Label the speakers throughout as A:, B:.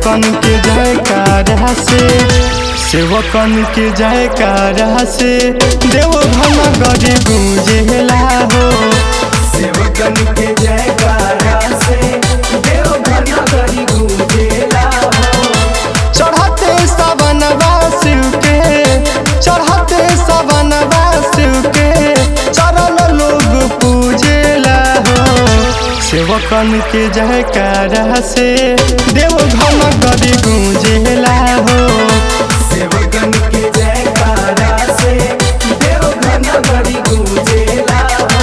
A: सेवकन के जयकारा से सेवकन के जयकारा से देव घन गरी गूंजेला हो
B: सेवकन के जयकारा से देव घन करी गूंजेला हो
A: चढ़ते सवन शिव के चढ़ते सवन शिव के चरण लोग पूजेला हो सेवकन के जयकारा से देव घन गरी गूंजेला हो
B: सेवकन के जयकारा से देव घन करी गूंजेला हो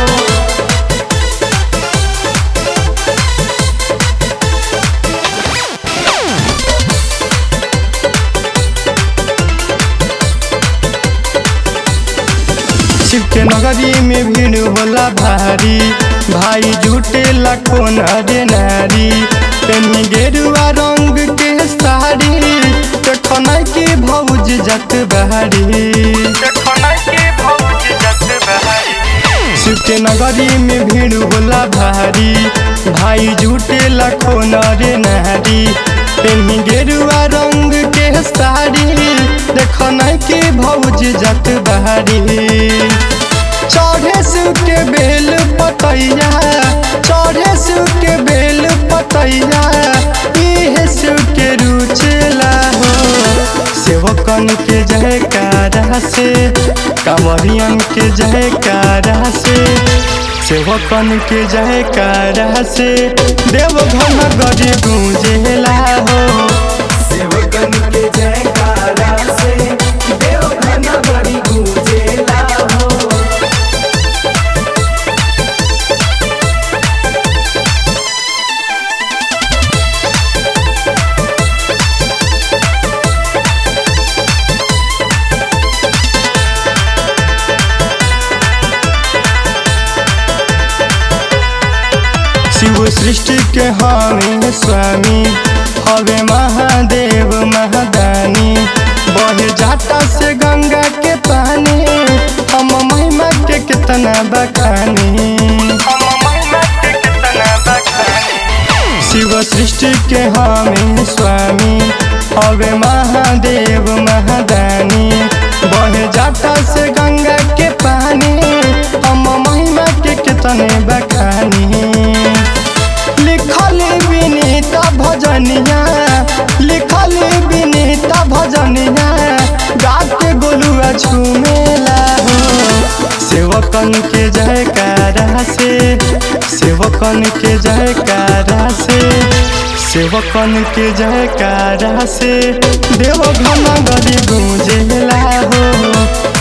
A: शिव के नगरी में भीड़ होला भारी भाई झूठे लाखों नरे नारी पेनी गेरुआ रंग के साड़ी देखना के भौज जत बहारी शिव के नगरी में भीड़ होला भारी भाई झूठे लाखों नरे नारी पेनी गेरुआ रंग के साड़ी देखना के भौज जत बहारी चढ़े शिव के बेल पतैया चढ़े शिव के बेल पतैया इहे शिव के रुचेला हो सेवकन के जयकारा से कांवरियन के जयकारा से सेवकन के जयकारा से देव घन गरी गूंजेला हो
B: सेवकन के जयकारा से देव घन करी गूंजेला हो
A: शिव सृष्टि के हमें स्वामी हवे महादेव महादानी बहे जाता से गंगा के पानी हम महिमा के कितना बखानी शिव सृष्टि के हमें स्वामी हवे महादेव महादानी बहे जाता से गंगा के पानी हम महिमा के कितने बखानी लिखल विनीता भजनिया लिखल विनीता भजनिया गा के गोलुआ झूमेला हो सेवकन के जयकारा से सेवकन के जयकारा से सेवकन के जयकारा से देव घन गरी गूंजेला हो